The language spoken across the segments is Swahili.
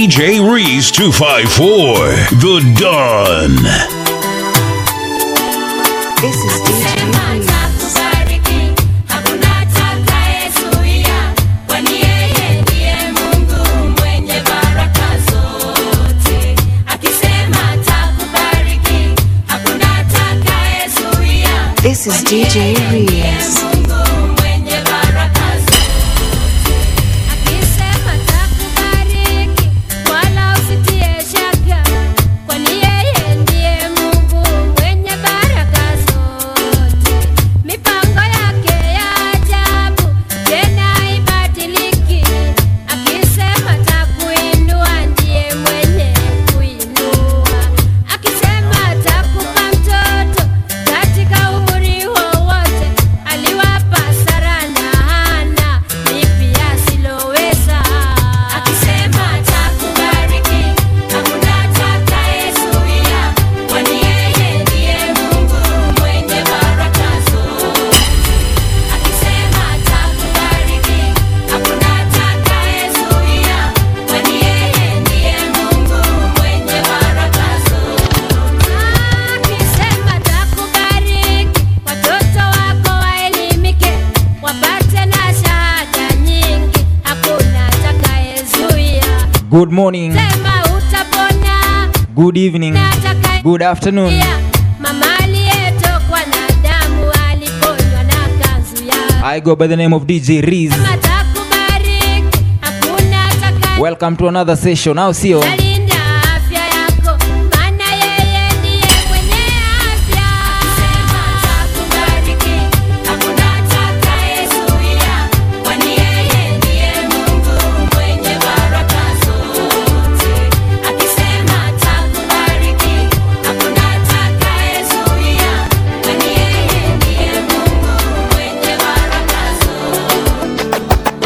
DJ Reese 254, The Dawn. This is DJ Reese. Atakubariki, hakuna atakayezuia, kwani yeye ndiye Mungu mwenye baraka zote. Akisema atakubariki, hakuna atakayezuia, This is kwani DJ yeye ndiye Reese. Mungu mwenye baraka zote. Akisema atakubariki, wala usitie shaka, kwani yeye ndiye Mungu mwenye baraka zote. Mipango yake ya ajabu tena haibadiliki. Akisema atakuinua, ndiye mwenye kuinua. Akisema atakupa mtoto katika umri wowote, aliwapa Sara na Hana, lipi asiloweza. Akisema atakubariki, hakuna atakayezuia, kwani yeye ndiye Mungu mwenye baraka zote. Akisema atakubariki, hakuna atakayezuia, kwani yeye ndiye Mungu mwenye baraka zote. Akisema atakubariki, watoto wako waelimike, wapate na shahada nyingi, hakuna atakayezuia. Good morning, Sema utapona good evening, na atakaye good afternoon. Mama aliyetokwa na damu aliponywa na kanzu yake. I go by the name of DJ Reese. Sema atakubariki, hakuna atakaye Welcome to another session. Now see you. Alinda afya yako, maana yeye ndiye mwenye afya. Akisema atakubariki, hakuna atakayezuia, kwani yeye ndiye Mungu mwenye baraka zote. Akisema atakubariki, hakuna atakayezuia, kwani yeye ndiye Mungu mwenye baraka zote.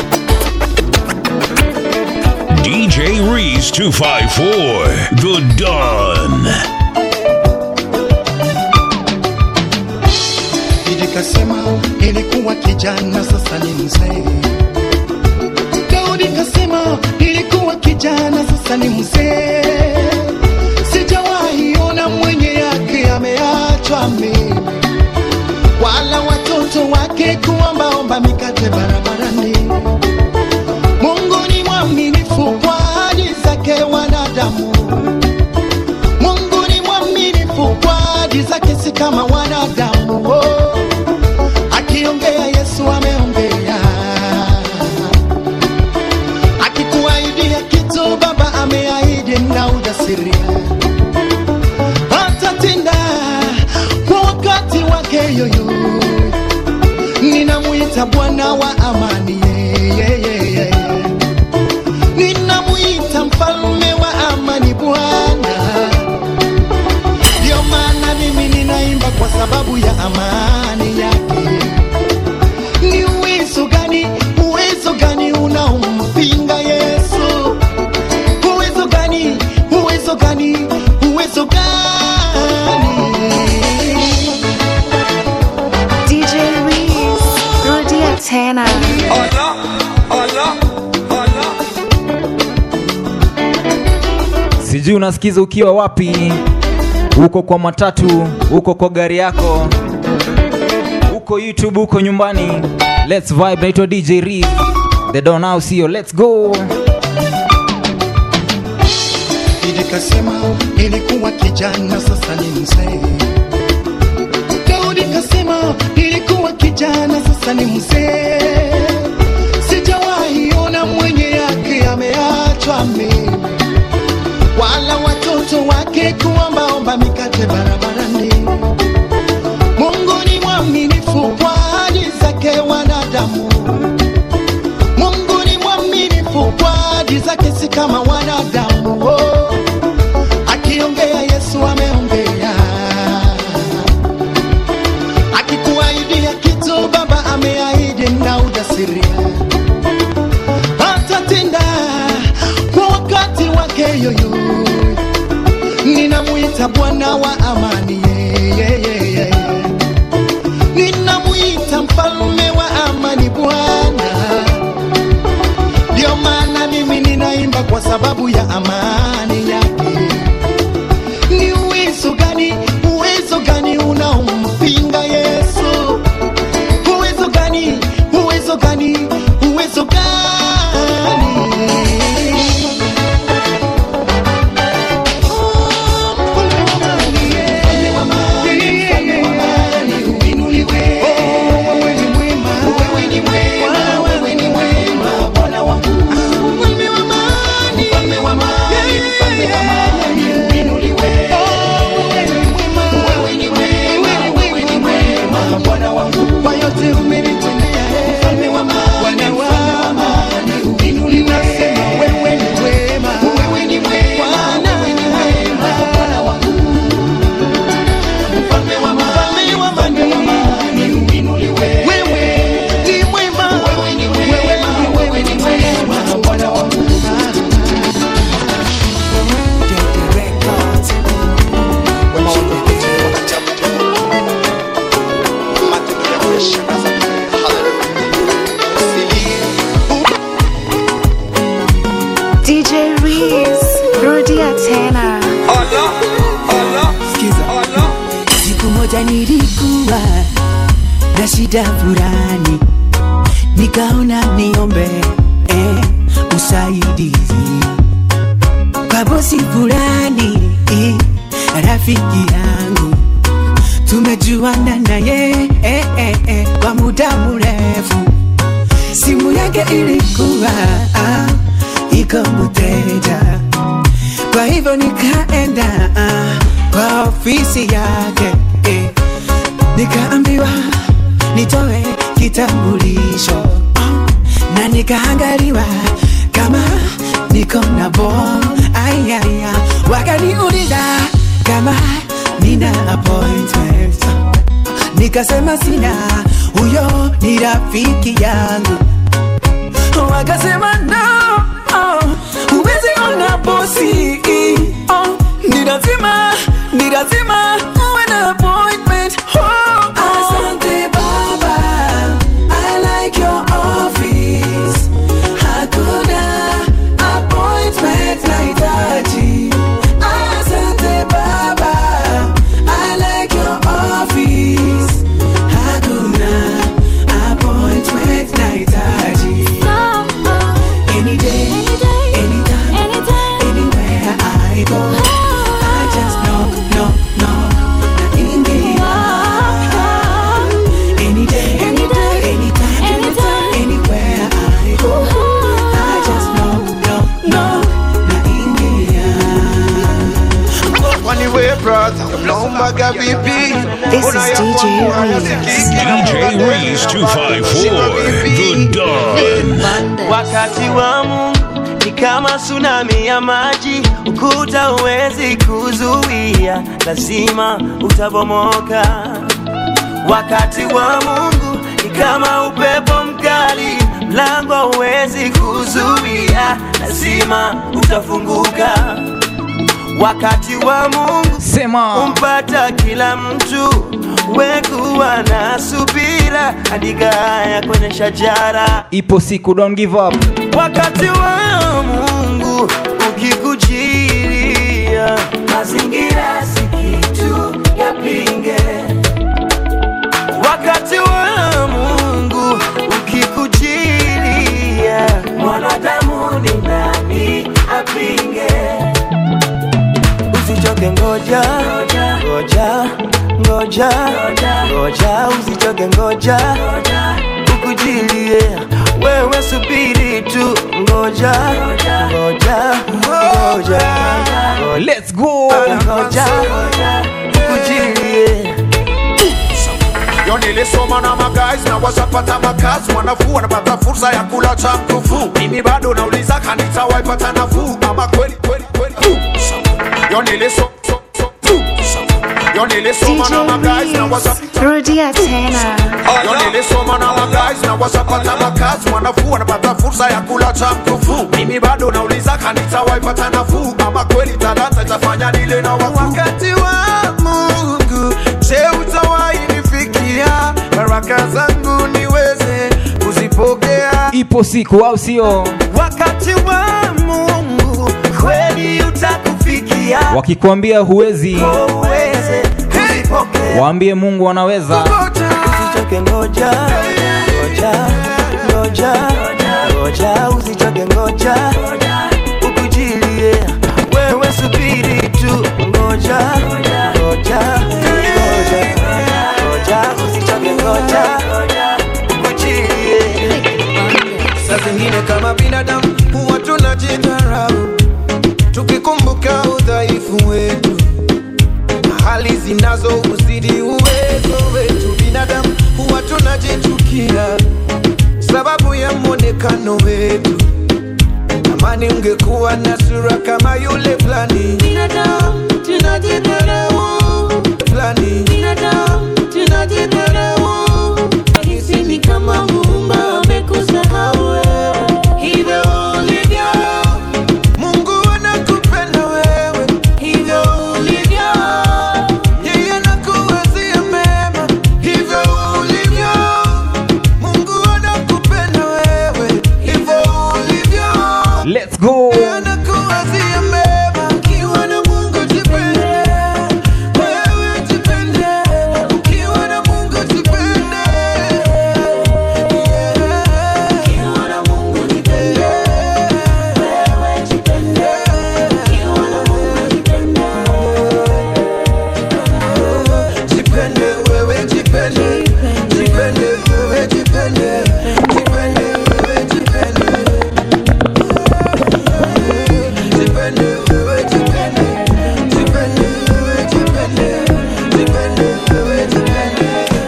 DJ Reese 254, The Dawn. Nikasema nilikuwa kijana, sasa ni mzee. Daudi kasema nilikuwa kijana, sasa ni mzee. Sijawahi ona mwenye yake ameachwa mimi, wala watoto wake kuombaomba mikate barabarani. Mungu ni mwaminifu kwa ahadi zake wanadamu. Mungu ni mwaminifu kwa ahadi zake, si kama wanadamu. Oh, akiongea Yesu ameongea, akikuahidia kitu Baba ameahidi na ujasiri atatenda kwa wakati wake yoyo. Ninamuita Bwana wa amani, yeah, yeah, yeah, yeah. Ninamuita mfalme wa amani, Bwana. Ndio maana mimi ninaimba kwa sababu ya amani yake. Ni uwezo gani, uwezo gani unaompinga Yesu? Uwezo gani, uwezo gani, uwezo gani? DJ Reese. Rudia tena. Sijui unasikiza ukiwa wapi, uko kwa matatu, uko kwa gari yako, uko YouTube, uko nyumbani. Let's vibe. Naitwa DJ Reese. The Dawn now see you. Let's go. Nikasema nilikuwa kijana, sasa ni mzee. Daudi kasema nilikuwa kijana, sasa ni mzee. Sijawahi ona mwenye yake ameachwa mimi, wala watoto wake kuombaomba mikate barabarani. Mungu ni mwaminifu kwa ahadi zake wanadamu. Mungu ni mwaminifu kwa ahadi zake, si kama wanadamu. Oh, akiongea Yesu ameongea, akikuahidia kitu Baba ameahidi na ujasiri atatenda kwa wakati wake yoyo. Ninamuita Bwana wa amani, yeah, yeah, yeah, yeah. Ninamuita mfalme wa amani, Bwana. Ndio maana mimi ninaimba kwa sababu sababu ya amani yake. Ni uwezo gani, uwezo gani unaompinga Yesu? Uwezo gani, uwezo gani, uwezo gani? Kwa yote umenitendea, Bwana wa amani, nasema wewe ni wema, Bwana Mfalme wa amani, wewe ni mwema, wewe ni mwema, Bwana wangu. DJ Reese, rudia tena. Siku moja nilikuwa na shida fulani, nikaona niombe eh, usaidizi kwa bosi fulani eh, rafiki yangu tumejuana naye eh, eh, eh, kwa muda mrefu. Simu yake ilikuwa ah, iko mteja kwa hivyo nikaenda ah, kwa ofisi yake eh, nikaambiwa nitoe kitambulisho ah, na nikaangaliwa kama niko na bom ayaya, wakaniuliza kama nina appointment nikasema sina, huyo ni rafiki yangu wakasema no, oh, huwezi ona bosi oh, ni lazima ni lazima uwe na appointment oh, oh. Asante baba, I like your office. Hakuna appointment nahitaji. Asante baba, I like your office. Hakuna appointment nahitaji. Any day, anytime, anywhere I go, I just knock, knock, knock, naingia. Any day, anytime, anywhere I go, I just knock, knock, knock, naingia. Kwani we brother, unaombaga vipi? This is DJ Reese. DJ Reese 254, The Don. Wakati wa Mungu ni kama tsunami ya maji, ukuta huwezi kuzuia, lazima utabomoka. Wakati wa Mungu ni kama upepo mkali, mlango huwezi kuzuia, lazima utafunguka. Wakati wa Mungu Sema umpata kila mtu, wekuwa na subira, andika haya kwenye shajara ipo siku, don't give up. wakati wa Mungu ukikujilia, mazingira si kitu yapinge. Wakati wa Mungu ukikujilia, mwanadamu ni nani apinge? Usichoke, ngoja ngoja ngoja ngoja, usichoke, ngoja ukujilie wewe, subiri tu, ngoja ngoja ngoja Let's go. ngoja ukujilie Yo nilisoma na magazi na washapata makazi, wanafuu wanapata fursa ya kula cha mkufu. Mimi bado nauliza kanisa waipata nafuu ama kweli kweli kweli? Yo nilisoma Yo nilisoma na magazi na DJ washapata Reese, rudia tena. Yo nilisoma na magazi na washapata makazi, wanafuu wanapata fursa ya kula cha mkufu. Mimi bado nauliza kanisa waipata nafuu ama kweli talanta itafanya nile na wakuu. Wakati wa Mungu, je, utawahi nifikia baraka zangu niweze kuzipokea? Ipo siku, au sio? wakati wa Mungu kujilia wakikwambia huwezi uweze usipokee waambie mungu anaweza usichoke ngoja ngoja ngoja ngoja usichoke ngoja ukujilie wewe subiri tu ngoja ngoja ngoja ngoja usichoke ngoja ukujilie saa zingine kama binadamu huwa tunajidharau tukikumbuka udhaifu wetu na hali zinazo uzidi uwezo wetu binadamu huwa tunajichukia sababu ya mwonekano wetu amani ungekuwa na sura kama yule fulani binadamu tunajidharau fulani binadamu tunajidharau hisi ni kama muumba amekusahau wewe. hivyo ulivyo mungu anakupenda wewe hivyo ulivyo yeye anakuwazia mema hivyo ulivyo mungu anakupenda wewe hivyo ulivyo Let's go. Yeye anakuwazia mema ukiwa na mungu jipende wewe jipende ukiwa na mungu jipende ukiwa na mungu jipende wewe jipende ukiwa na mungu jipende jipende wewe jipende jipende wewe jipende jipende wewe jipende jipende wewe jipende jipende wewe jipende jipende wewe jipende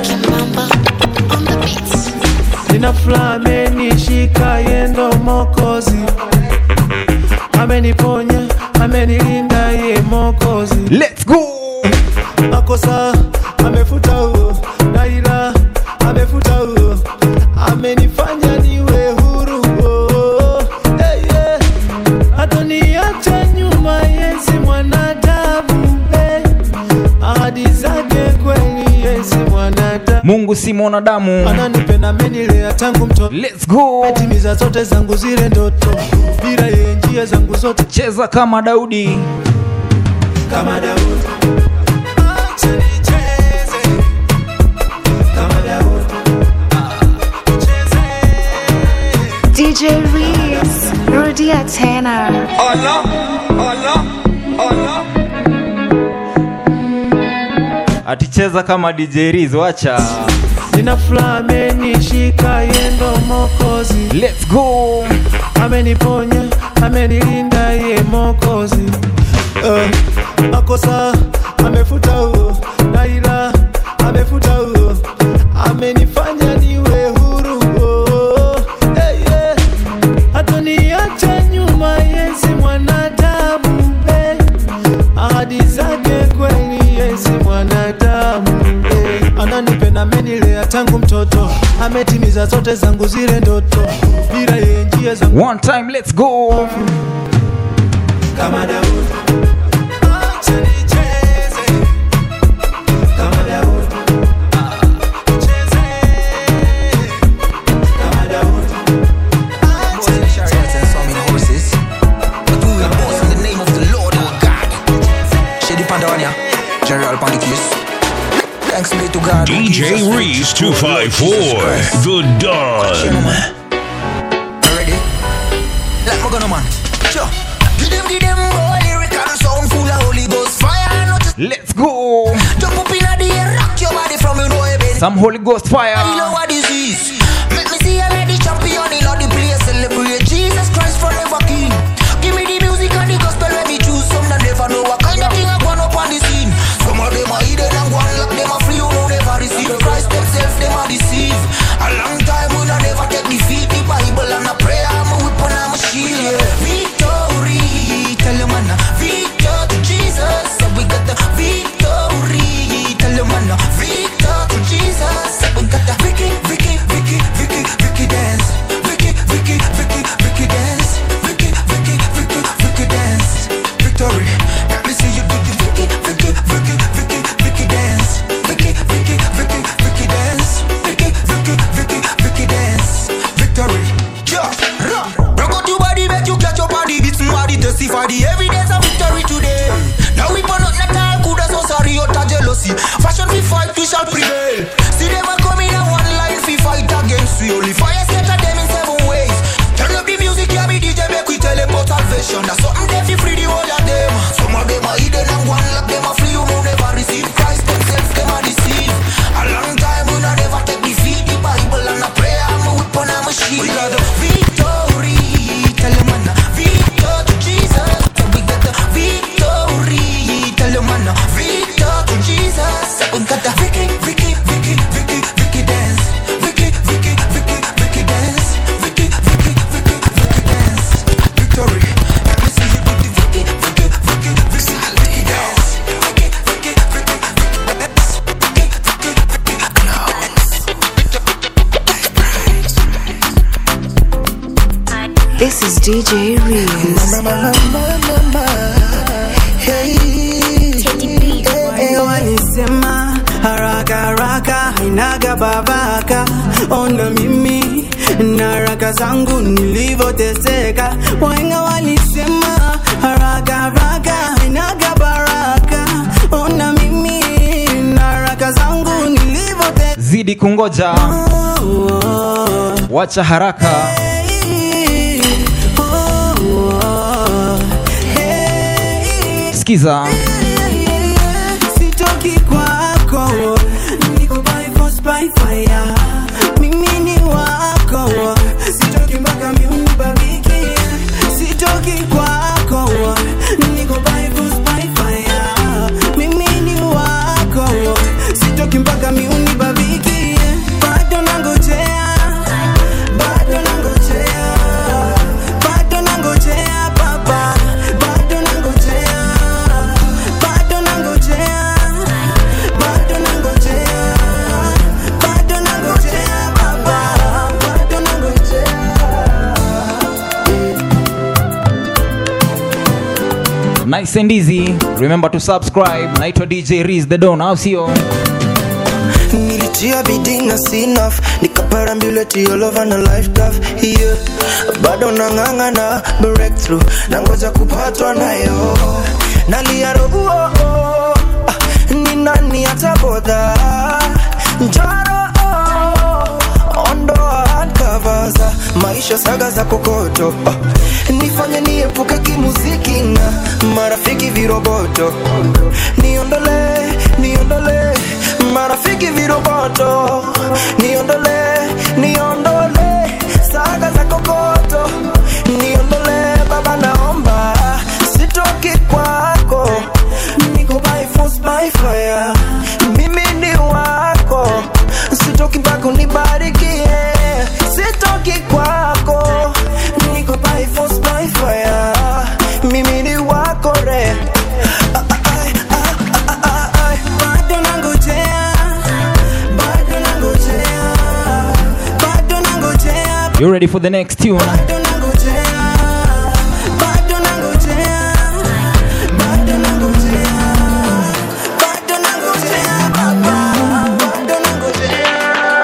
Nina furaha amenishika yendo mokozi ameniponya amenilinda ye mokozi Let's go. makosa amefuta huo naila amefuta huo amenifanya niwe huru oh, hey, yeah. hatoniacha nyuma yesi mwanadamu hey. ahadi zake kweli yesi mwanadamu mungu si mwanadamu ananipenda amenilea tangu mtoto Let's go. timiza zote zangu zile ndoto bila yeye njia zangu zote cheza kama daudi kama Daudi. Acha nicheze kama Daudi. Nicheze. DJ Reeves, rudia tena. Allah Allah Allah aticheza kama dj Riz, wacha Nina furaha amenishika yendo mokozi Let's go. ameniponya amenilinda ye mokozi uh, makosa amefuta huo naila amefuta huo amenifanya niwe huru oh, hey, yeah. hatoniacha nyuma yesi mwanadamu hey. ahadi zake kweli yesi mwanadamu hey. ananipenda amenilea tangu mtoto ametimiza zote zangu zile ndoto bila yeye njia zangu One time, let's go. kama Daudi. Acha nicheze kama Daudi. Nicheze kama Daudi. Acha nicheze Thanks be to God. who gives us DJ faith. Reese Oh, Lord Jesus 254, Christ. The Dawn. Ready? Let me go no man. Sure. Give them, give them boy, lyrical sound full of Holy Ghost fire. Not just Let's go. jump up in the air, rock your body from you know heaven. Some Holy Ghost You know fire. what this is? Make me see a lady champion in all the place. Celebrate Jesus Christ forever King. Give me the music and the gospel let me choose. Some that never know what kind of thing I gone up on the scene. Some of them are hidden and one like them are free. You know never receive Christ themselves, them are deceived. A long time we not never take defeat. The Bible and a prayer, I'm a weapon, I'm a shield. Yeah. Victory, tell them man, victor to Jesus. So we got the victory. Tell them man, victor to Jesus. So we got the victory. is DJ Reels. walisema haraka haraka hainaga babaka ona mimi na haraka zangu nilivyoteseka wahenga walisema haraka haraka hainaga baraka ona mimi na haraka zangu nilivyoteseka zidi kungoja wacha haraka sikiza sitoki kwako niko by force by fire mimi ni wako sitoki mpaka miuni babiki sitoki kwako niko by force by fire mimi ni wako sitoki mpaka miuni babiki bado nangojea bado nangojea bado nangojea baba bado nangojea bado nangojea bado nangojea bado nangojea baba bado nangojea nice and easy remember to subscribe naitwa dj Riz the don au sio nilitia bidii na sinaf nikaparambuleti all over na life tough yeah. bado nang'ang'ana breakthrough na ngoja kupatwa nayo naliarobuo oh, ah, ni nani atabodha njaro oh, ondoa handcovers maisha saga za kokoto oh, nifanye niepuke kimuziki na marafiki viroboto niondole niondole marafiki viroboto niondole niondole saga za kokoto niondole baba naomba sitoki kwako niko by force by fire mimi ni wako sitoki mpaka unibarikie sitoki kwako niko by force by fire mimi ni wako re bado nangojea bado nangojea bado nangojea you ready for the next tune bado nangojea bado nangojea bado nangojea bado nangojea baba bado nangojea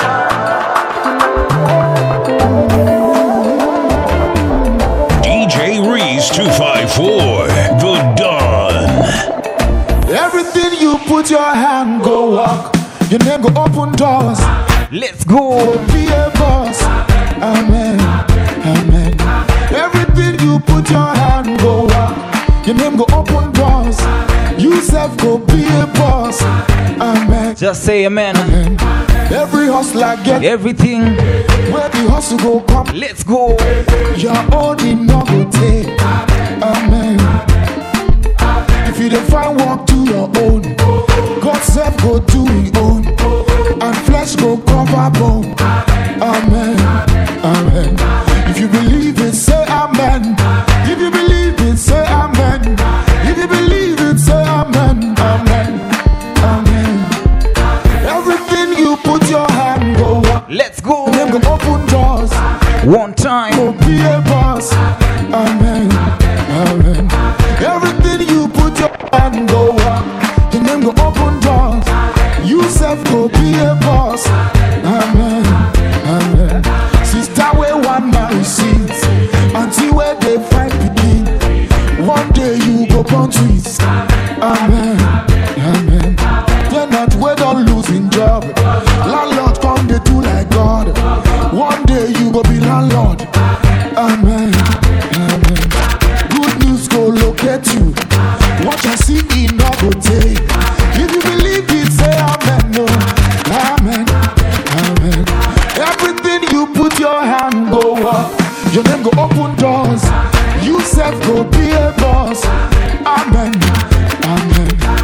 DJ Reese 254, The Don. Everything you put your hand go walk. Your name go open doors. let's go Be a boss. Amen. Amen. Everything you put your hand go walk. Your name go open doors. You self go be a boss. Amen. just say amen Every hustler get everything where the hustle go come. let's go Your own in no go take. Amen. If you don't find work to your own, God self go do his own, and flesh go cover bone. Amen. Amen. If you believe it, say amen. If you believe it, say amen. If you believe it, say amen. Amen. Amen. Everything you put your hand go. let's go Them go open doors one time go be a boss. Amen. Amen. Everything you put your hand go up. Your name go open doors. You self go be a boss. Amen. Amen. Sister where one marry seeds. Until where they find begin. One day you go born twins. Amen. Amen. They're not where don't losing job. Landlord come they do like God. One day you go be landlord. Amen. Amen. Good news go locate you. What you see in no go take. If you believe it, say amen. No. Amen. Amen. Everything you put your hand go up. Your name go open doors. You self go be a boss. Amen. Amen.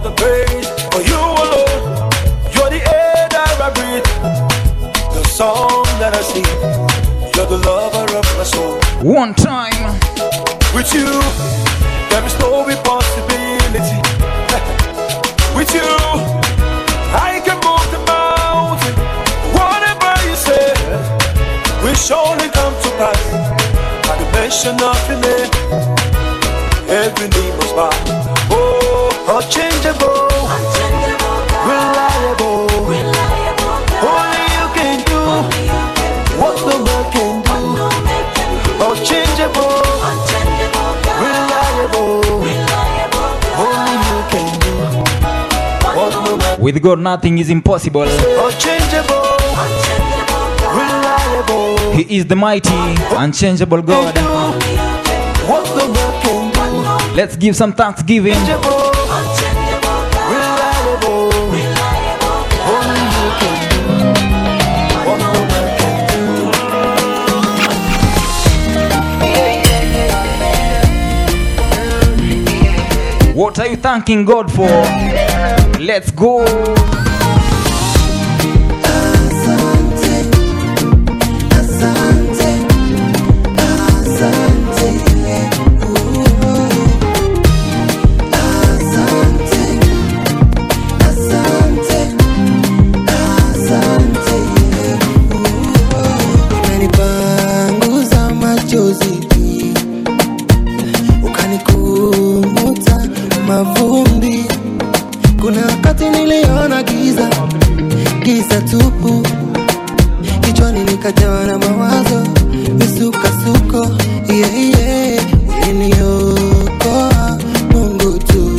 the praise for you alone. You're the air that I breathe, the song that I sing. You're the lover of my soul. One time. With you, there is no impossibility. With you, I can move the mountain. Whatever you say, will surely come to pass. At the mention of your name, every knee must bow. Oh, unchangeable, reliable. Only you can do what no man can do. Unchangeable, reliable. Only you can do what no man With God, nothing is impossible. Unchangeable, reliable. He is the mighty, unchangeable God. What no man can do. Let's give some thanksgiving. Unchangeable, reliable. Only you can do what no man can What are you thanking God for? Let's go. umenipanguza machozi ukanikumuta mavumbi kuna wakati niliona giza giza tupu kichwani nikajawa na mawazo misukasuko yeah, yeah. uliniokoa mungu tu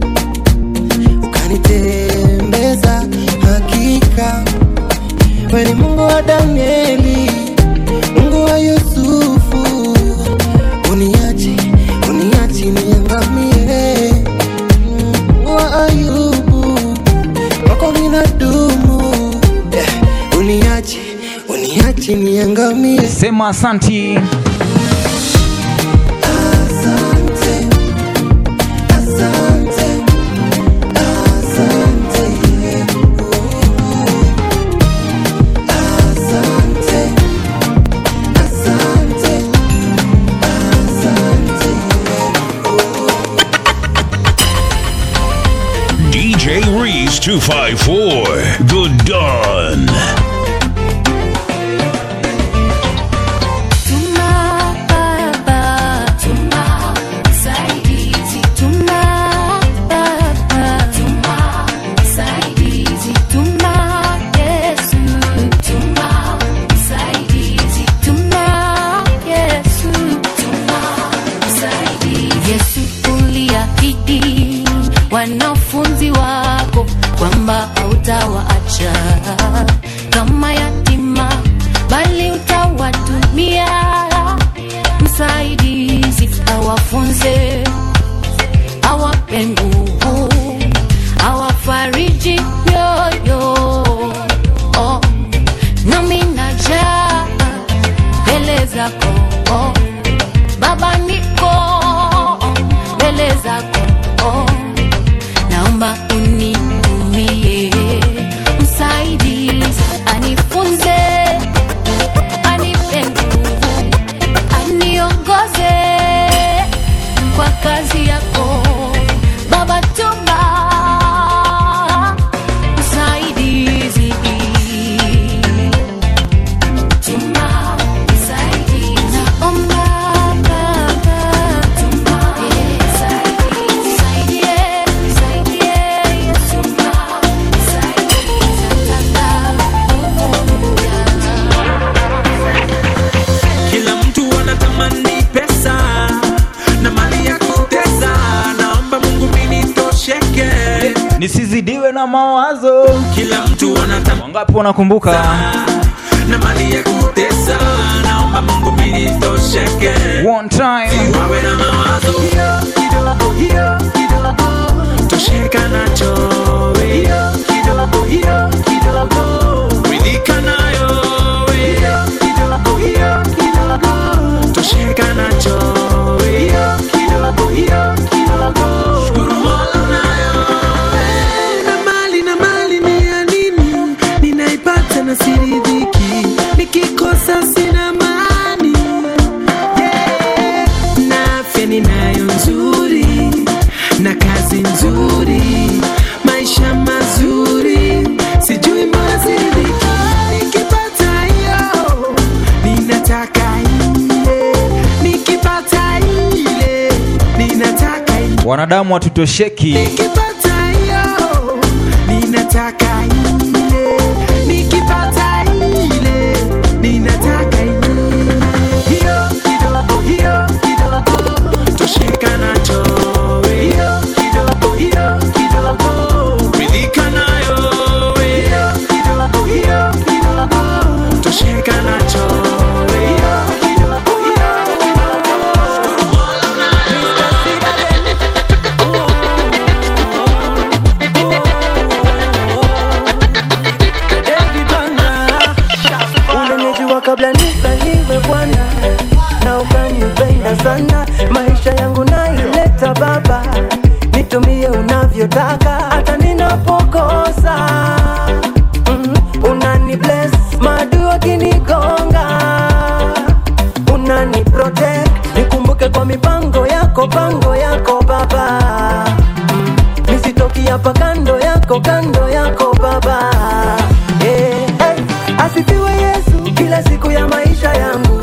ukanitembeza hakika weni mungu wa danieli mungu wa yusufu uniachi uniachi niangamie mungu wa ayubu wako minadumu yeah. uniachi uniachi niangamie Sema asanti. DJ Reese 254, The Dawn. Tuma baba, tuma saidizi, tuma baba, tuma saidizi, tuma Yesu, tuma saidizi, tuma Yesu, tuma saidizi. Yesu uliahidi wanafunzi wako kwamba hautawaacha kama yatima, bali utawatumia msaidizi, awafunze, awape nguvu, awafariji mioyo. Oh, nami najaa mbele zako oh. Baba niko mbele zako oh. Naomba unitumie msaidizi, anifunze, anipe nguvu, aniongoze kwa kazi yako Baba, tuma msaidizi, tuma msaidizi, naomba Baba, tuma msaidizi, nisaidie, nisaidie, Yesu, tuma msaidizi, kila mtu anatamani pesa na mali ya kutesa naomba mungu minitosheke Nisizidiwe na mawazo. kila mtu anatamani Wangapi wanakumbuka? na mali ya kutesa naomba mungu minitosheke One time. wawe na mawazo hiyo kidogo hiyo kidogo tosheka nacho hiyo kidogo hiyo kidogo ridhika nayo hiyo kidogo hiyo kidogo tosheka nacho hiyo kidogo hiyo kidogo shukuru mola nayo wanadamu hatutosheki nikipata hiyo ninataka ile nikipata ile ninataka ile hiyo kidogo hiyo kidogo tosheka nacho hiyo kidogo hiyo kidogo ridhika nayo hiyo kidogo hiyo kidogo tosheka nacho hiyo kidogo hiyo ulinijua kabla nisaliwe bwana na ukanipenda sana maisha yangu naileta baba nitumie unavyotaka hata ninapokosa mm, unani bless madu akinigonga unani protect nikumbuke kwa mipango yako pango yako baba mm, nisitoki hapa kando yako kando yako baba yeah. hey. asifiwe yesu kila siku ya maisha yangu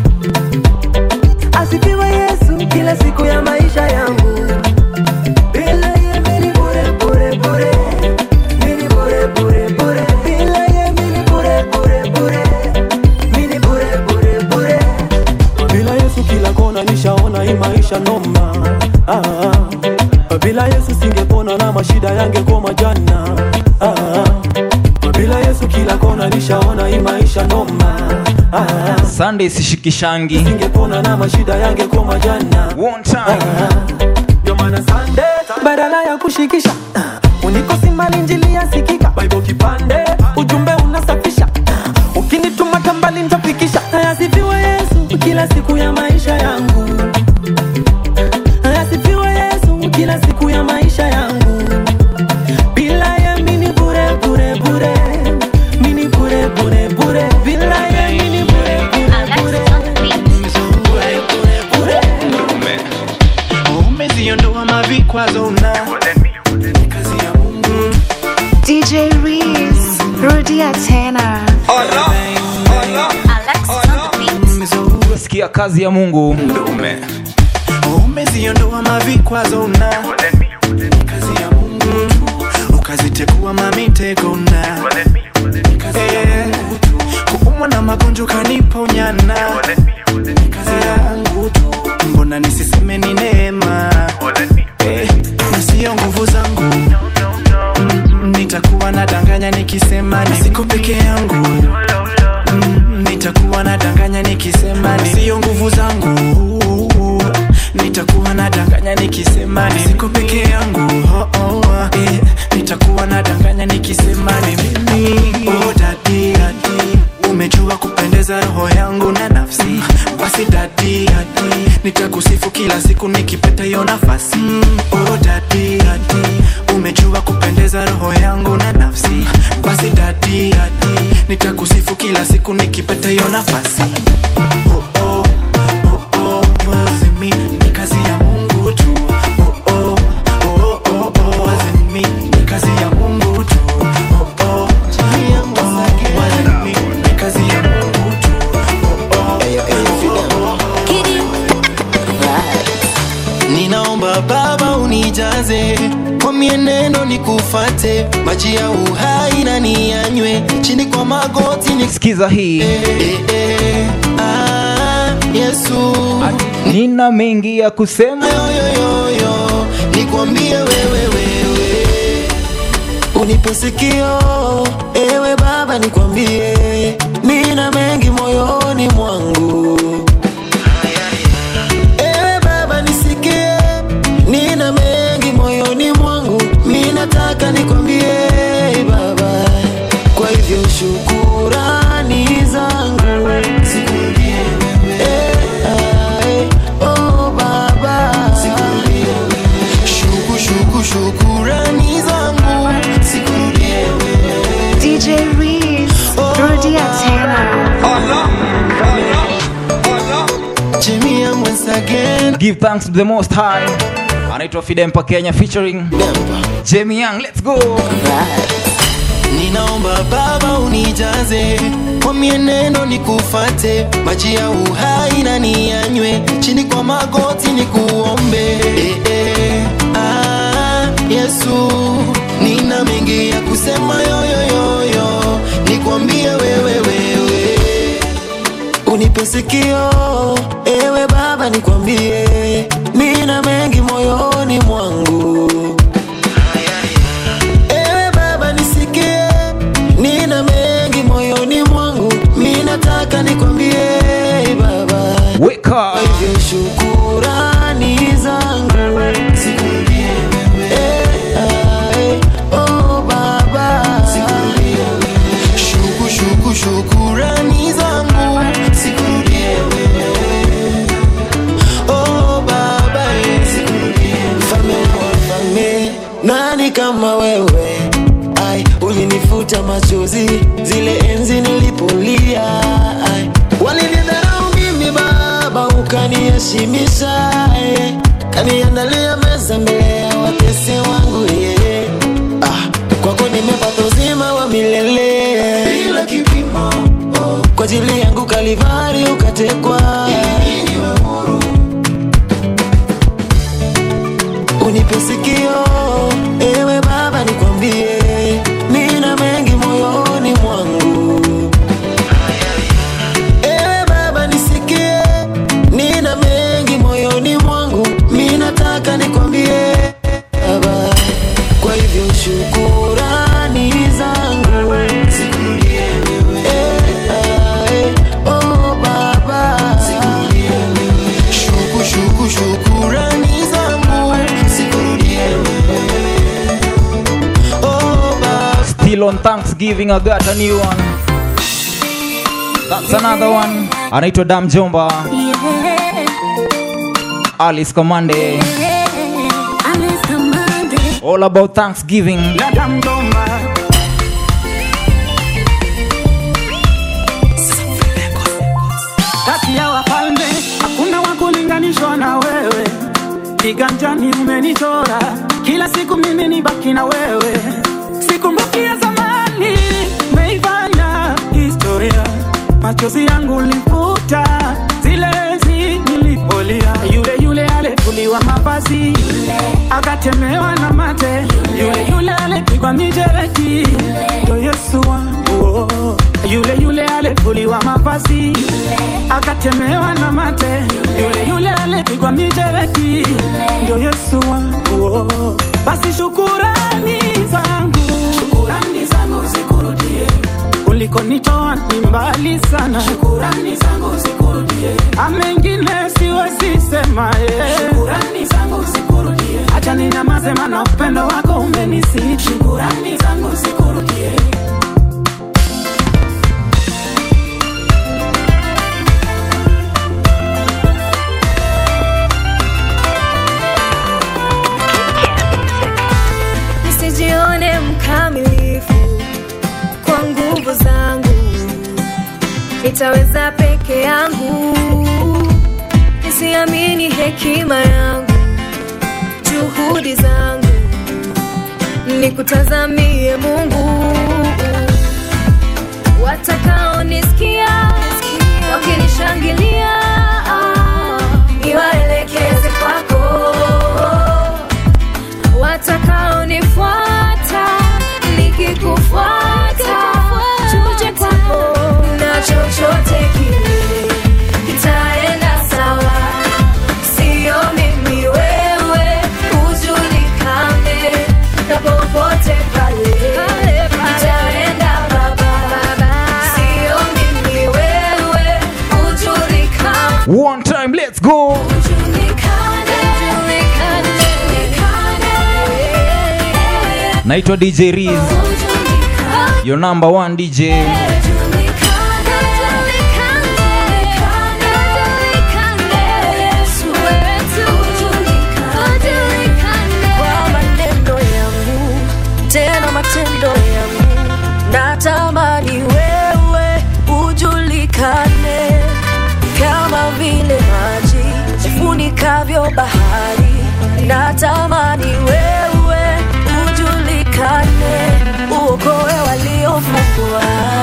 asifiwe yesu kila siku ya maisha yangu bila ye mini bure bure bure mini bure bure bure bila ye mini bure bure bure mini bure bure bure bila yesu kila kona nishaona hii maisha noma ah, ah. bila yesu singepona na mashida yangekoma jana ah, ah. bila yesu kila kona nishaona hii maisha noma ah, ah. sunday sishikishangi singepona na mashida yangekoma jana One time. ndio maana Sunday badala ya kushikisha unikosi mali njili yasikika bible kipande ujumbe unasafisha ukinituma tambali ntafikisha ayasifiwe yesu kila siku ya maisha yangu ayasifiwe yesu kila siku ya maisha yangu bila ye mini bure bure bure mini bure bure bure bila ye mini bure bure bure bure bure umeziondoa mavikwazo na DJ Reese, rudia tena. sikia kazi ya mungu umeziondoa mavikwazo na kazi ya mungu ukazitekua mamitego na Eh, kuumwa na magonjwa kaniponyana kazi yangu tu mbona nisiseme ni neema Eh, na sio nguvu zangu Mm, nitakuwa nadanganya nikisema ni siko peke yangu Mm, nitakuwa nadanganya nikisema ni sio nguvu zangu nitakuwa nadanganya nikisema ni siko peke yangu oh, oh, oh. Eh, nitakuwa nadanganya nikisema ni mimi oh, dadi, dadi. umejua kupendeza roho yangu na nafsi basi dadi, dadi. nitakusifu kila siku nikipata hiyo nafasi oh, dadi, dadi. umejua kupendeza roho yangu na nafsi basi dadi, dadi. nitakusifu kila siku nikipata hiyo nafasi oh, oh, oh, oh, wazimi, ni kazi ya mungu tu oh, oh, oh, oh, oh, wazimi, ni kazi ya mungu tu oh, oh, oh, wazimi, ni kazi ya mungu tu oh, oh, oh, ninaomba baba unijaze kwa mienendo nikufate maji ya uhai na niyanywe chini kwa magoti ni sikiza hii eh, eh, ah, yesu nina mengi ya kusema yoyoyo nikwambie wewe wewe unipe sikio ewe baba nikwambie nina mengi moyoni mwangu ewe baba nisikie nina mengi moyoni mwangu minataka nikwambie baba kwa hivyo shukurani zangu sikurudie Eh, ah, eh, oh, baba shuku shuku shukurani zangu sikurudie DJ Reese, rudia tena. Jimmy Young once again give thanks to the most high anaitwa fidempa kenya featuring jamie young let's go ninaomba baba unijaze kwa mienendo nikufate maji ya uhai na niyanywe chini kwa magoti nikuombe eh, eh, Yesu, nina mengi ya kusema yoyoyoyo, nikwambie wewe wewe, unipe sikio ewe Baba, nikwambie nina mengi moyoni mwangu. Ewe Baba nisikie, nina mengi moyoni mwangu, mi nataka nikwambie Baba, weka hivyo shukurani zangu sikurudie Eh, ah, eh, oh Baba, shuku shuku shukurani zangu sikurudie Oh Baba, eh, mfalme wa wafalme, nani kama wewe? Ai, ulinifuta machozi zile enzi nilipolia. Ai, walinidharau mimi Baba, ukaniheshimisha eh, kaniandalia meza mbele ya watesi wangu yeah. Ah, kwako nimepata uzima wa milele bila kipimo oh. Kwa ajili yangu Kalivari ukatekwa ili niwe huru unipe sikio ewe Baba, nikwambie nina mengi moyoni mwangu. Ewe Baba, nisikie nina mengi moyoni mwangu, mi nataka nikwambie Baba, kwa hivyo shukurani zangu zikurudie wewe. Eh, ah, eh, oh Baba, shuku shuku shukurani zangu zikurudie wewe. Oh Baba. Still on Thanksgiving, I got a new one. That's another one. Anaitwa Dam Jomba, Alice Komande. All about Thanksgiving. kati ya wafalme hakuna wa kulinganishwa na wewe, kiganjani umenichora, kila siku mimi ni baki na wewe, sikumbuki ya zamani, meifanya historia, machozi yangu lifuta zile enzi nilipolia, yule yule alifuliwa mavazi akatemewa na mate, yule yule alipigwa mijeledi, ndo Yesu wangu oh. yule yule alifuliwa mavazi akatemewa na mate, yule yule alipigwa mijeledi, ndio Yesu wangu oh. Basi shukurani zangu, shukurani zangu zikurudie ulikonitoa ni mbali sana, shukurani zangu zikurudie. Amengine siwezi sema yeah. Shukurani zangu zikurudie, acha ninyamaze, maana upendo wako umenisi. Shukurani zangu zikurudie. nisijione mkamilifu kwa nguvu zangu, nitaweza peke yangu, nisiamini hekima yangu, juhudi zangu, nikutazamie Mungu. Watakaonisikia wakinishangilia, niwaelekeze kwako watakaonifuata nikikufuata tuje kwako na chochote kile kitaenda sawa sio mimi wewe ujulikane na popote pale itaenda baba sio mimi wewe ujulikane One time, let's go. Naitwa DJ Riz, your number one DJ. kwa maneno yangu tena matendo yangu natamani wewe ujulikane kama vile maji yafunikavyo bahari natamani wewe ujulikane uokoe waliofungwa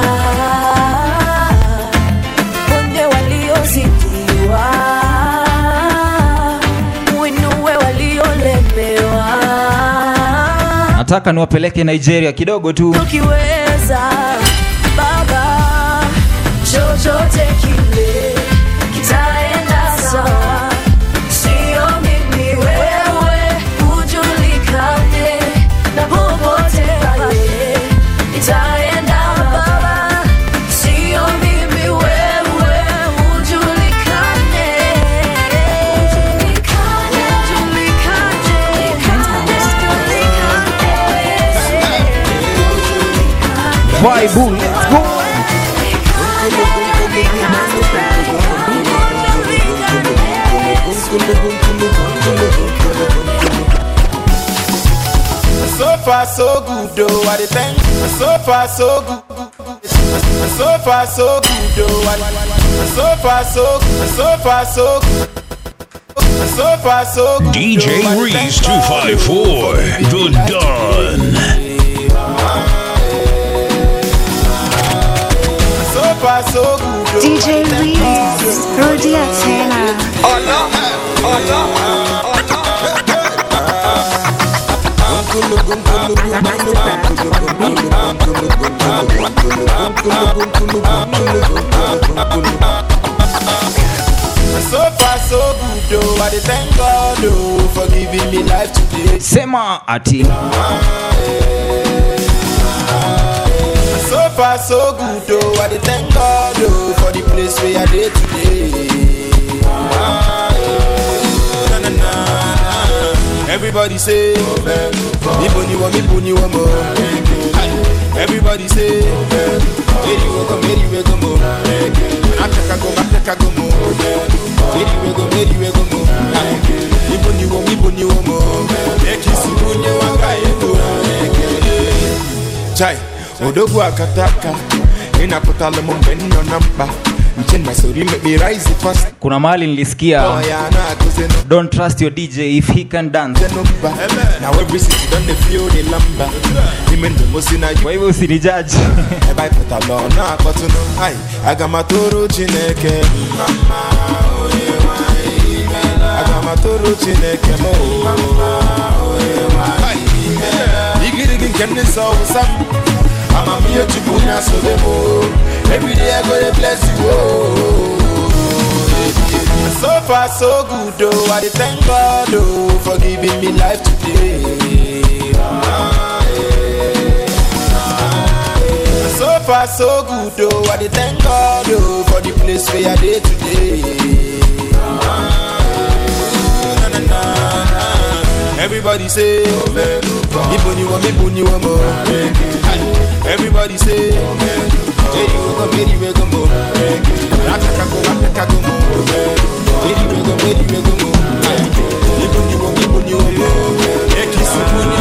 ponye waliozidiwa uinue waliolemewa nataka niwapeleke nigeria kidogo tu ukiweza baba chochote kile kitaenda sawa sio mimi wewe ujulikane na popote pale itaenda baba sio mimi wewe ujulikane ujulikane Vibe, let's go. So far so good though, I dey thank. So far so good. So far so good though, I so far so so far so so far so good. DJ though, I dey Reese thank God, 254, The Don. So far so good though. DJ Reese, Rudy Atena. Oh no, oh no. So far so good though, I dey thank God oh, for giving me life today. sema ati So far so good though, I dey thank God oh, for the place where I dey today. Na, na, na, na. Everybody say, Ibo ni wo, Ibo ni wo mo. Everybody say, Eri wo go, Eri we go mo. Africa go, Africa go mo. Eri we go, Eri we go mo. Ibo ni wo, Ibo ni wo mo. Ekisi bunye wanga ego. Chai, odogwu akataka ịnapụtala m mgbe m nọ na mkpa nche na soro ime me rise fast kuna mahali nilisikia Oh, yeah, na-akụzi don't trust your dj if he can dance n'ụba na every city don dey feel the lamba ime ndụ m si na kwa hivyo usinijaji ebe anyị pụtala ọ na-akpọtụnụ ai aga m atụrụ chineke mma mma, onye nwe anyị imeela. aga m atụrụ chineke m o. Ai, igirigi nke ndị nsọ wụsa m amamihe chukwu na-asobe m o. every day I go dey bless you o. So far so good oh, I dey thank God oh for giving me life today. So far so good oh, I dey thank God oh for the place where I dey today. Na, na, na, na. Everybody say, Ibo ni wo, Ibo ni wo mo. Everybody say, Eri wo go, Eri we go mo. Africa go, Africa go mo. Eri we go, Eri we go mo. Ibo ni wo, Ibo ni wo mo. Ekisi bunye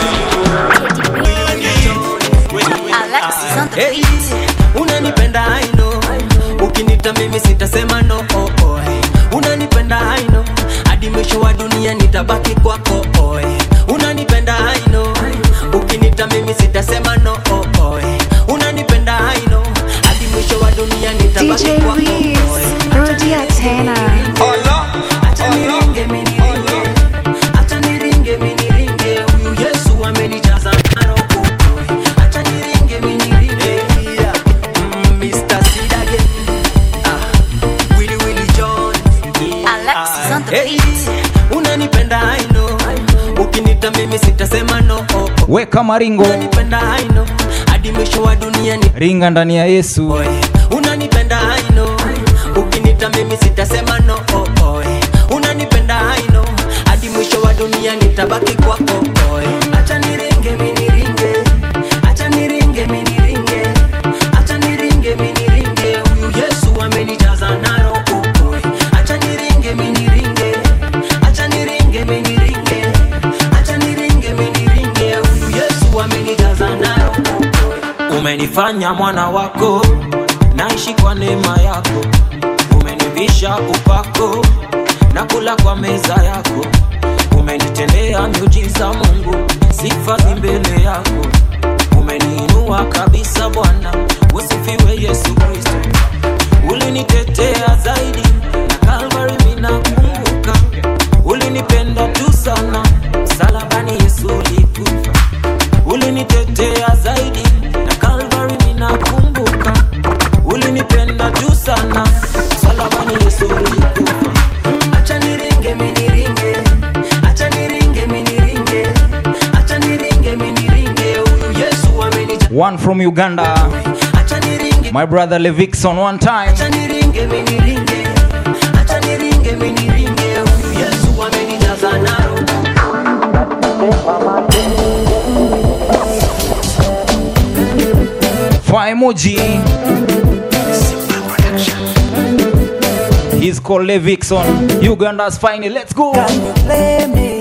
Hey, unanipenda I know ukinita mimi sitasema no oh, oh. unanipenda I know hadi mwisho wa dunia nitabaki kwako oh. unanipenda I know ukinita mimi sitasema no oh, oh. unanipenda I know hadi mwisho wa dunia nitabaki DJ kwako Reese, Rudy Atena. Acha niringe mimi niringe, acha niringe mimi niringe, huyu Yesu amenijaza na roho. Acha niringe mimi niringe, yeah. Mm, Mr. Sid again. Ah, Willy Willy John. Alexis on the Hey, unanipenda I know, ukinita mimi sitasema no. Oh, oh. weka maringo Unanipenda I know, hadi mwisho wa dunia ni ringa ndani ya yesu unanipenda I know ukinita mimi sitasema no oh, oh. unanipenda I know hadi mwisho wa dunia nitabaki kwako oh. acha niringe mimi niringe acha niringe mimi niringe acha niringe mimi niringe huyu Yesu amenijaza na roho oh. acha niringe mimi niringe acha niringe mimi niringe acha niringe mimi niringe huyu Yesu amenijaza na roho umenifanya mwana wako naishi kwa neema yako umenivisha upako na kula kwa meza yako umenitendea miujiza mungu sifa zi mbele yako umeniinua kabisa bwana usifiwe yesu kristo ulinitetea zaidi na kalvari minakumbuka ulinipenda tu sana msalabani yesu ulikufa umenitetea zaidi na Calvary ninakumbuka ulinipenda juu sana msalabani Yesu ulikufa acha niringe miniringe acha niringe miniringe acha niringe miniringe huyu Yesu amenija One from Uganda. My brother Levixon, one time. acha niringe miniringe acha niringe miniringe huyu Yesu amenijaza naro Fire emoji. He's called Levixon. Uganda's finally. Let's go. play me.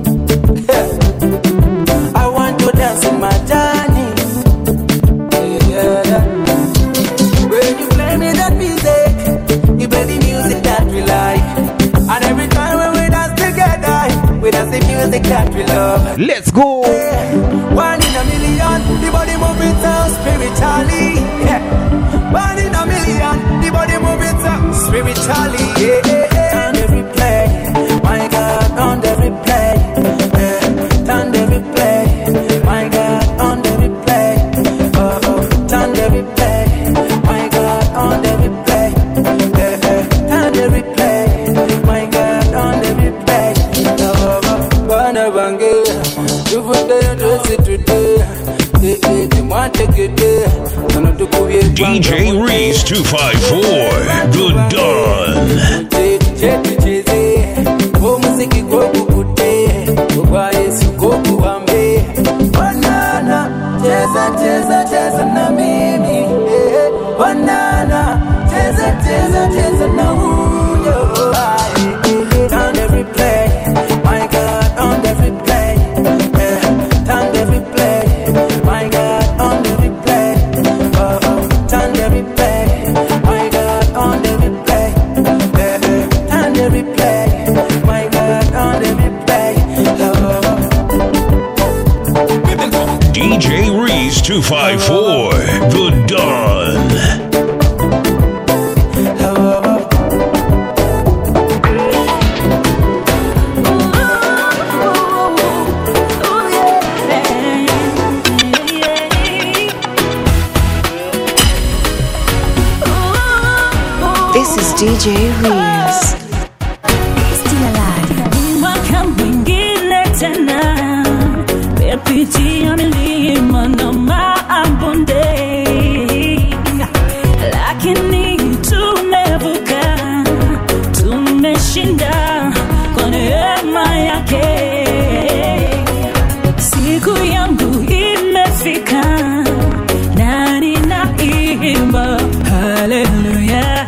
I want to dance in my journey. Yeah, yeah. When you play me that music, you play the music that we like. And every time when we dance together, we dance the music that we love. Let's go. One in a million, the body moving so spiritually. Yeah. One in a million, the body moving so spiritually. Yeah, yeah, yeah. Turn every play, my God, on the replay. Yeah. Turn the replay, my God, on the replay. Oh, oh. Turn the replay, my God, on the replay. Yeah, yeah. Turn the replay, my God, on the replay. Oh, oh. Bana bange, you put the dress it today. Eh, eh, they want to get there. Gonna do go be DJ Reese 254, The Dawn. chetu cheze o muziki gokukute ogwa yesu gokuhambe banana cheza cheza cheza na mimi eh, banana cheza cheza cheza na huyo Ah, eh, eh, turn every play my god on every play eh, turn every play my god on every play oh, oh, turn every play my god on every play eh, eh, turn every play my god on every play oh, oh. DJ Reese 254, The Dawn. This is DJ Reeves. mwaka mwingine tena mepitia milima na mabonde lakini tumevuka tumeshinda kwa neema yake siku yangu imefika na ninaimba haleluya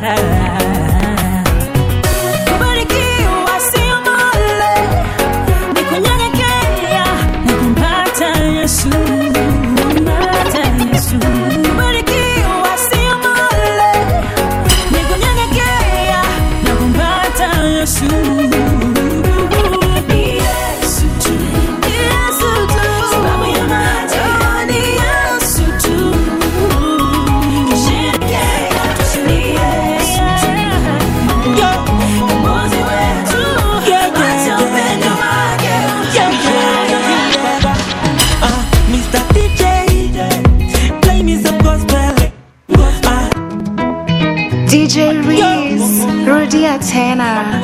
kubarikiwa sio male ni kunyenyekea na kumpata yesu kumpata yesu kubarikiwa sio male ni kunyenyekea na kumpata yesu Ni Yesu tu. Yesu tu. Sababu ya maji. Ni Yesu tu. Kusherekea tu ni Yesu tu. Mwokozi wetu. Acha upendo wake. Mr. DJ, play me some gospel. Ah, DJ Reeves. Rudia tena.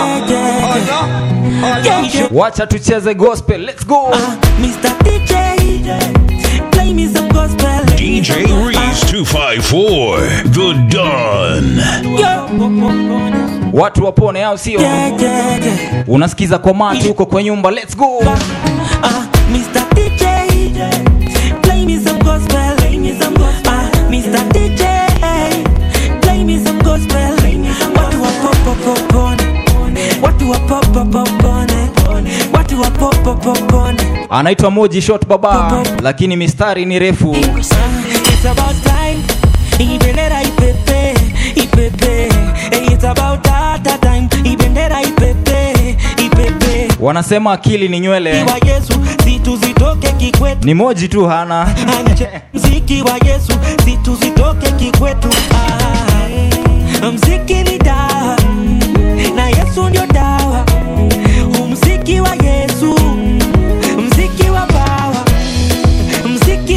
Wacha tucheze gospel. Let's go. Mr. DJ, play me some gospel. DJ Reese 254, The Dawn. Watu wapone au sio? Unasikiza kwa mati huko kwa nyumba. Let's go. Mr. DJ, play me some gospel. Play me some gospel. Ah, Mr. DJ, play me some gospel. Watu wa pop pop pop on. Watu wa pop pop pop on. Watu wa pop pop pop on. Anaitwa Moji Shot Baba, lakini mistari ni refu. It's about time. Ibendera ipepe, ipepe. It's about that time. Ibendera ipepe, ipepe. Wanasema akili ni nywele, Wa Yesu, zitu zitoke kikwetu. ni Moji tu hana. mziki wa yesu zitu zitoke kikwetu ah, mziki ni dawa na yesu ndio dawa umziki wa yesu mziki wa bawa mziki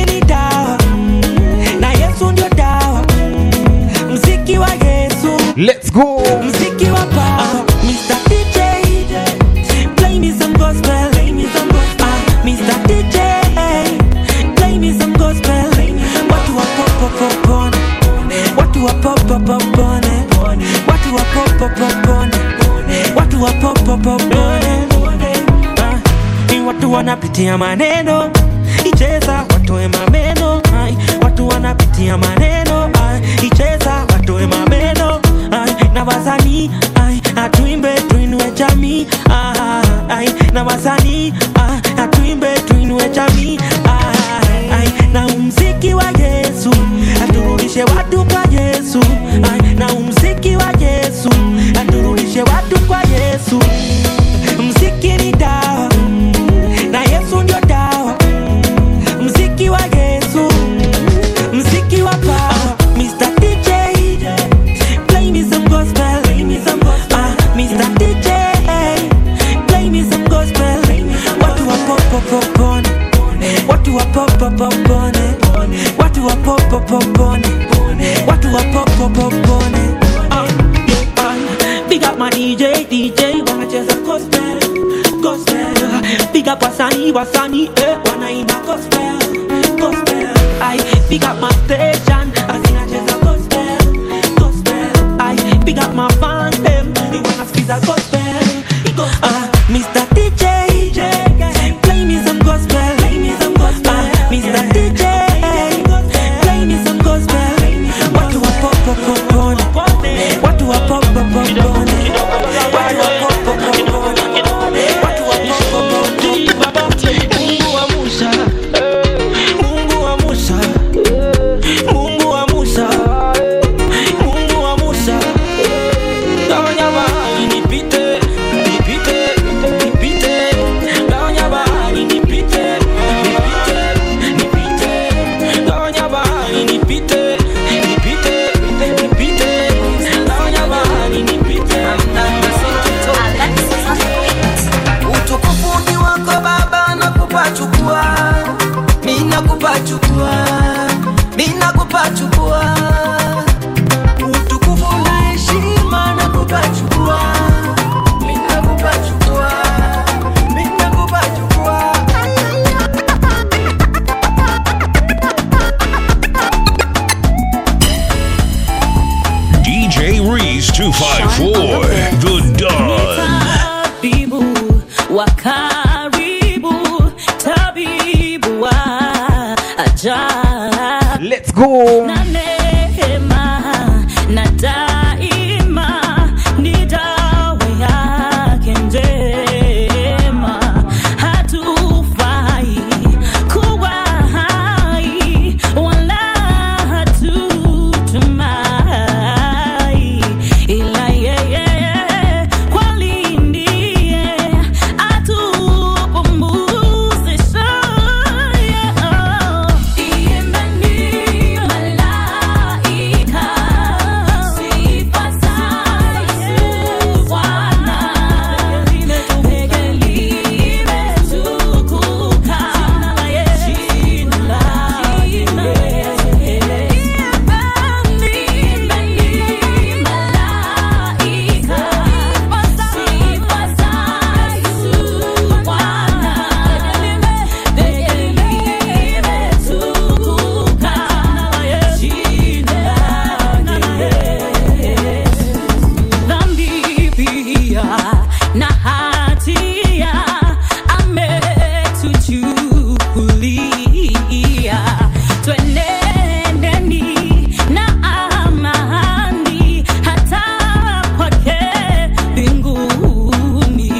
Let's go. Mziki wa power, Mr. DJ. Play me some gospel, play me some gospel. Ah, Mr. DJ. Play me some gospel. Watu wa pop pop pop on. Watu wa pop pop pop on. Watu wa pop pop pop on. Watu wa pop pop pop on. Ah, Ni watu wanapitia maneno icheza watoe mameno ai, watu wanapitia maneno ai, icheza watoe mameno ai, na wasanii ai, atuimbe tuinue jamii ai, ai, na wasanii ai, atuimbe tuinue jamii ai, ai, na umziki wa Yesu aturudishe watu kwa Yesu ai, na umziki wa Yesu aturudishe watu kwa Yesu mziki ni dawa na Yesu ndio dawa mziki wa Yesu mziki wa power Mr. DJ play me some gospel play me some gospel ah, Mr. DJ play me some gospel watu wa pop pop pop on watu wa pop pop pop on watu wa pop pop pop on watu wa pop pop pop on Ah, yeah, ah. big up my DJ DJ wanacheza gospel gospel big up wasanii wasanii eh, wanaimba gospel gospel I big up my station azinacheza gospel gospel I big up my fans them they wanna skiza gospel ah, Mr. DJ play me some gospel play me some gospel ah, Mr. DJ play me some gospel watu wa pop pop pop on watu wa pop pop pop on watu wa pop pop pop on watu wa pop pop pop Mungu wa Musa Mungu wa Musa Mungu wa Musa Mungu wa Musa Gawanya bahari nipite nipite nipite Gawanya bahari nipite nipite nipite Gawanya bahari nipite nipite nipite Gawanya bahari nipite utukufu ni wako baba nakupa chukua mina kupa chukua mina kupa chukua utukufu na heshima nakupa chukua mina kupa chukua mina kupa chukua DJ Reese 254, The Don. tabibu wa karibu tabibu wa ajabu Let's go. na neema na daima ni dawa yake njema hatufai kuwa hai wala hatutumai ila yeye kweli ndiye atupumuzisha Imbeni malaika sifa za Yesu Bwana peke limetukuka jina la Yesu Imbeni malaika sifa za Yesu Bwana peke limetukuka jina la Yesu dhambi pia na hatia ametuchukulia twenendeni na amani hata kwake mbinguni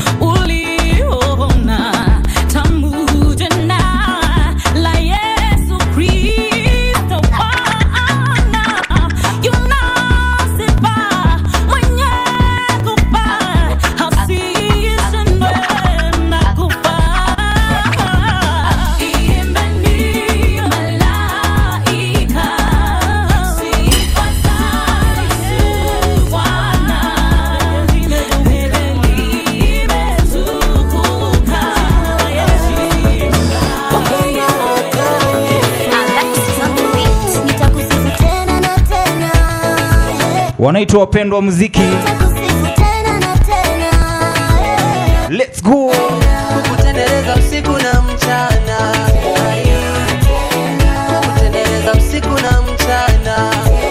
uliona tamu jina la Yesu Kristo Bwana yunasifa mwenye kufa hasishindwe na kufa Imbeni malaika wanaitwa wapendwa wa muziki Let's go. kukutendereza usiku na mchana kukutendereza usiku na mchana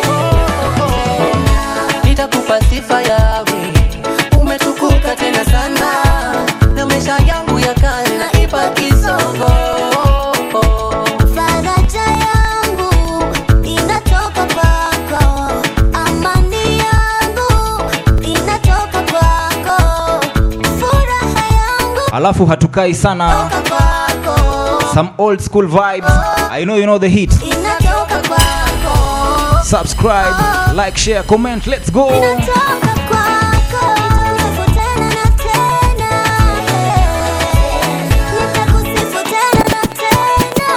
nitakupa sifa yawe umetukuka tena sana na maisha yangu ya kale naipa kisogo Faraja yangu inatoka kwako, amani yangu inatoka kwako, furaha yangu alafu hatukai sana kwako, some old school vibes i know you know the hit inatoka kwako, subscribe like share comment let's go inatoka kwako. Nitakusifu tena na tena, nitakusifu tena na tena.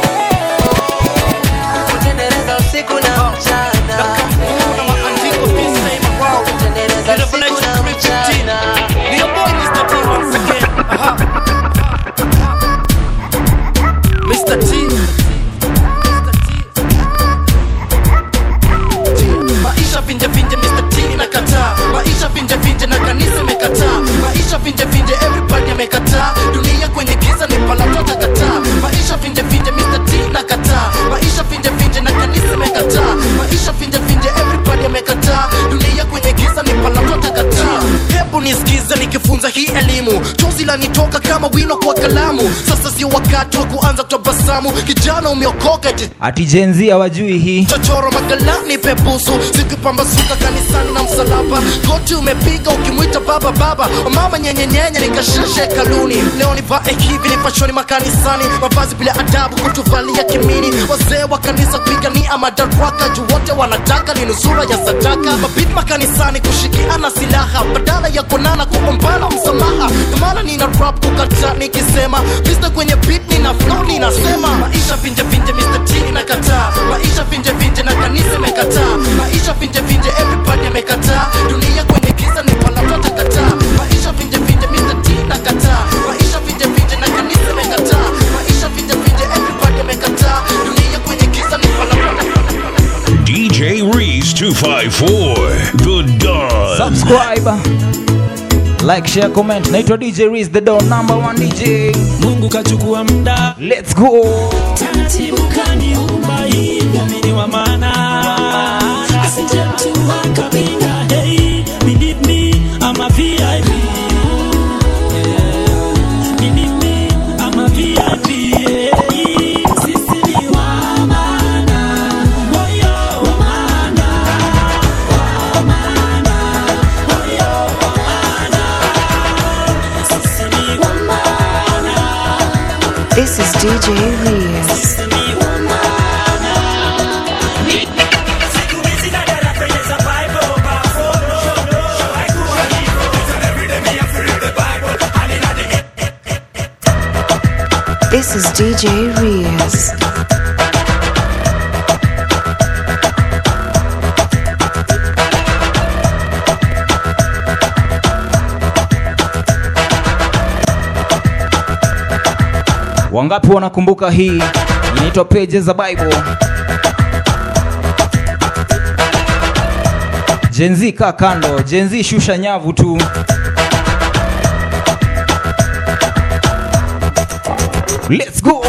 kutendereza usiku na mchana kutendereza usiku na mchana Mr. T. Maisha vinje vinje Mr. T nakataa Maisha vinje vinje na kanisa imekataa Maisha vinje vinje everybody amekataa Dunia kwenye giza ni palato takataa Maisha vinje vinje Mr. T nakataa Maisha vinje vinje na kanisa imekataa Maisha vinje vinje everybody amekataa Dunia kwenye giza ni palato takataa Hebu nisikize nikifunza hii elimu Chozi lanitoka kama wino kwa kalamu Sasa sio wakati wa kuanza kutabasamu Kijana umeokoka eti ati jenzi hawajui hii chochoro magalani pebusu sikupambasuka kanisani na msalaba goti umepiga ukimwita baba baba mama nyenyenyenye nikashashe kaluni leo nivae hivi nipashoni makanisani mavazi bila adabu kutuvalia kimini wazee wa kanisa kupigania madaraka juu wote wanataka ni nusura ya sadaka mabit makanisani kushikiana silaha badala ya kuonana kuombana msamaha ndomana nina rap kukata nikisema mista kwenye beat nina flow ninasema maisha vinje vinje Mr. T nakataa maisha vinje vinje na kanisa imekataa maisha vinje vinje everybody amekataa dunia kwenye giza ni palatota kataa maisha vinje vinje Mr. T nakataa maisha vinje vinje na kanisa imekataa maisha vinje vinje everybody amekataa dunia kwenye giza ni palatota DJ Reese 254, the Don. subscribe like share comment naitwa dj Reese, the door number one dj mungu kachukua muda let's go taratibu kaniumba hivyo mini wa maana asije mtu akapinga hey, believe me I'm a VIP Yeah. Believe me I'm a VIP yeah. Sisi ni wa maana Woyo wa maana Wa maana Woyo wa maana Sisi ni wa maana This is DJ Reese. This is DJ Reese. wangapi wanakumbuka hii inaitwa pages za bible jenzi kaa kando jenzi shusha nyavu tu let's go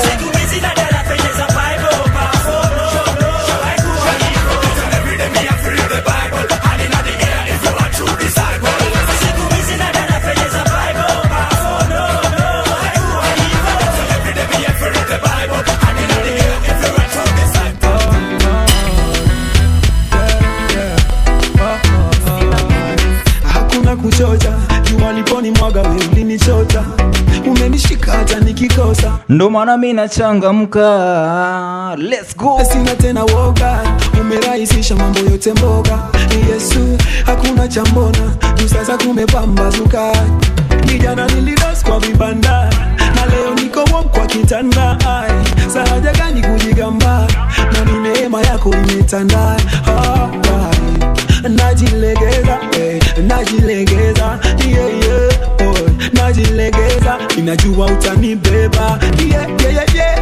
hakuna kuchocha jua liponi mwaga we ulinichota umenishika hata nikikosa ndo maana mi nachangamka let's go sina tena woga umerahisisha mambo yote mboga yesu hakuna cha mbona juu sasa kumepambazuka kijana nilidos kwa vibanda na leo niko wom kwa kitanda Ai, sahaja gani kujigamba na ni neema yako imetanda Ah, ai. najilegeza eh, najilegeza yeah, yeah, oh, najilegeza inajua utanibeba yeah, yeah, yeah, yeah.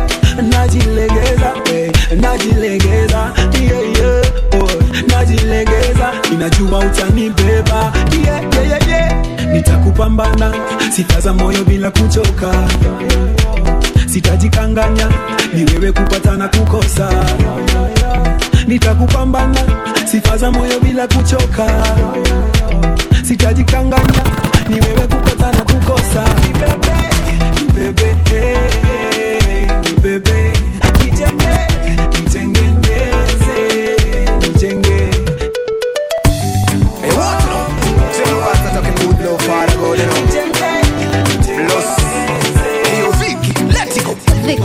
najilegeza eh, najilegeza yeah, yeah, oh, najilegeza inajua sifaza moyo bila kuchoka sitajikanganya ni wewe kupata na kukosa nitakupambana sifaza moyo bila kuchoka sitajikanganya ni wewe kupata na kukosa nibebe nibebe eh, nibebe nijenge nitengeneze nijenge Hey, what you know? Say no what talking good love for the God, you know. Plus, Leo Vicky, let it go.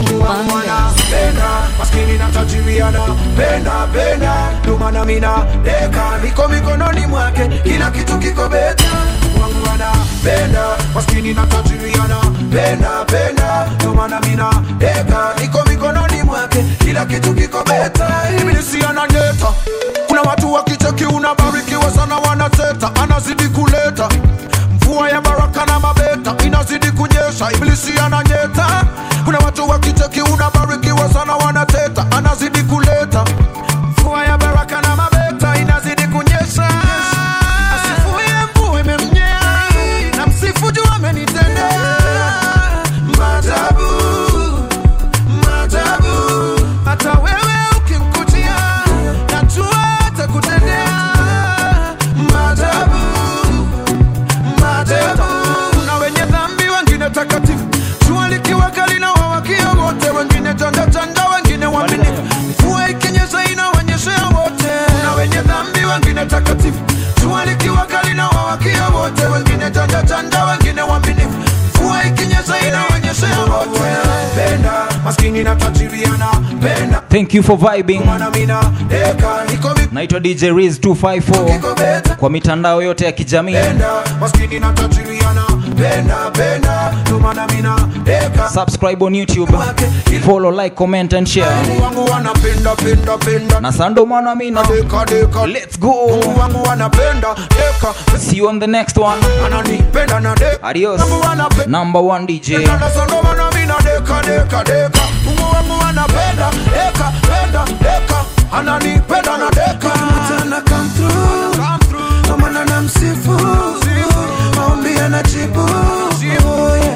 Penda, maskini na tajiriana penda penda dumana mina deka niko mikononi mwake kila kitu kiko beta wangu anapenda maskini na tajiriana penda penda dumana mina deka niko mikononi mwake kila kitu kiko beta ibilisi ananyeta kuna watu wakicheki unabarikiwa sana wanateta anazidi kuleta mvua ya baraka na mabeta inazidi kunyesha ibilisi ananyeta kuna watu wakicheki unabarikiwa sana wanateta anazidi kuleta mvua ya baraka na mabeta inazidi kunyesha asifuye mvua imemnyea na msifu juu amenitendea maajabu maajabu hata wewe ukimkutia najua atakutendea maajabu maajabu na wenye dhambi wengine takatifu jua likiwa kali na wawakia wote wengine chanda chanda wengine waaminifu mvua ikinyesha inawanyeshea wote na wenye dhambi wengine takatifu jua likiwa kali na wawakia wote wengine chanda chanda wengine waaminifu mvua ikinyesha inawanyeshea wote penda maskini na tajiriana penda thank you for vibing Mwana mina deka niko naitwa dj riz 254 kwa mitandao yote ya kijamii Penda, maskini na tajiriana penda penda dumana mina deka subscribe on youtube follow like comment and share Mungu wangu wanapenda penda penda na sando mwana mina deka deka let's go Mungu wangu wanapenda deka see you on the next one ananipenda na deka adios Mungu wanapenda number one dj na sando mana mina deka deka deka Mungu wangu wanapenda deka penda deka ananipenda na deka Tana come through Ndo maana namsifu maombi yanajibu Oh, yeah.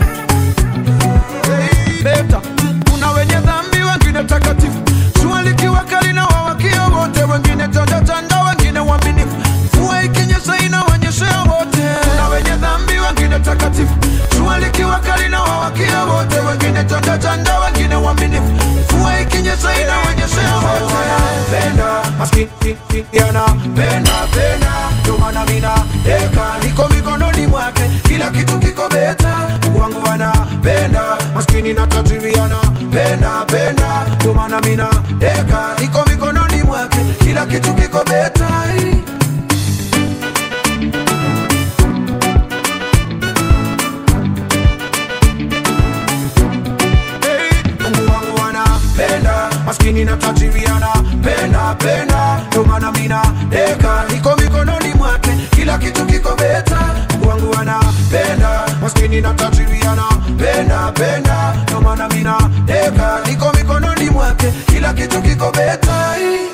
beta kuna wenye dhambi wengine takatifu jua likiwa kali na wawakia wote wengine chanda chanda wengine waaminifu mvua ikinyesha inawanyeshea wote kuna wenye dhambi wengine takatifu jua likiwa kali na wawakia wote wengine chanda chanda wengine waaminifu mvua ikinyesha inawanyeshea wote penda maskini yana penda penda ndio maana mina deka niko mikononi mwake kila kitu kiko beta Mungu wangu anapenda maskini na tajiri anapenda penda ndio maana mina deka niko mikononi mwake kila kitu kiko beta Mungu wangu anapenda maskini na tajiri anapenda penda ndio maana mina deka niko mikononi mwake kila kitu kiko beta Mungu wangu anapenda maskini na tajiri anapenda penda ndio maana mina deka niko mikononi mwake kila kitu kiko beta